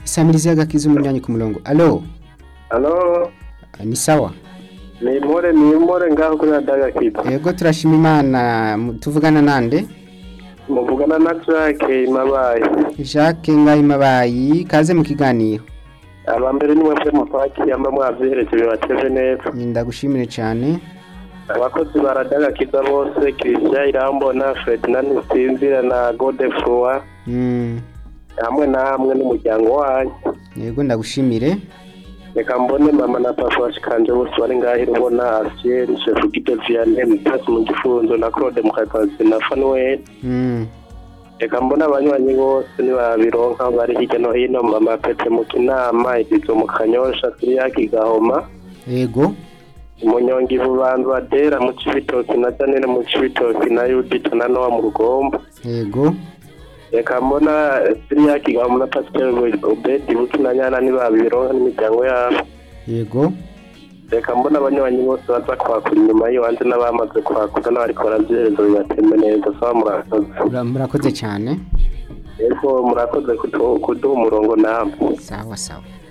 isamirizi y'agakiza umunyanyi ku murongo alo Halo, Ah, ni sawa ni impore ni impore ngaho kuri Adaga Kids. yego turashima imana mu- tuvugana nande Muvugana na Jacques Mabaye. jacques ngahimabayi kaze mu kiganiro Aba mbere ni mwebwe mupaki yamba mwavyereje bibateze neza. ndagushimire cyane Abakozi ba Adaga Kids bose Christian Irambona, Ferdinand Sinzira na Godefroy Mm, hamwe namwe n'umuryango wanyu. yego ndagushimire Reka mbone mama na papa washikanje bose bari ngaho irubona Asiel, Chef Gide Vianney, Mutasi mu gifunzo na Claude Mukakazi na Fanuel. Mm, reka mbona abanywanyi bose nibabironka bari hirya no hino mama pete mu kinama igizo mu kanyosha siriyaki gahoma yego umunyongi bubanza badera mu cibitoki na janine mu cibitoki na yudita na nowa mu rugombo yego reka mbona siriyaki gahoma na pasiteri obedi buki na nyana nibabironka n'imiryango yabo yego reka mbona abanywanyi bose baza kwakura inyuma y'iwanze n'abamaze kwakura n'abariko baravyerezo bibatembe neza saba murakoze Mura- murakoze cyane ego murakoze kudu- kuduha umurongo namwe sawa sawa